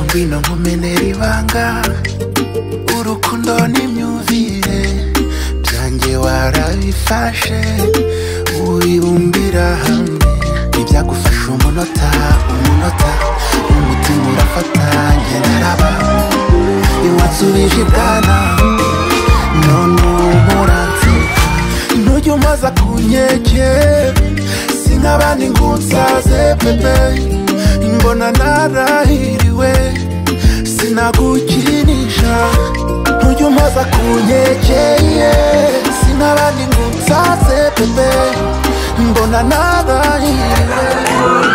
ngwino nkumenera ibanga urukundo n'imyumvire byanjye warabifashe wibumbira hamwe ntibyagufasha umunota umunota umutima urafata ngenderaba iwansubije ibwana none ubu uransiga ntujya umaza kunyege sink'abandi ngo unsaze pepe mbona narahiriwe sinagukinisha ntujya umaza kunyegeye sinabandi ngo unsaze pepe mbona narahiriwe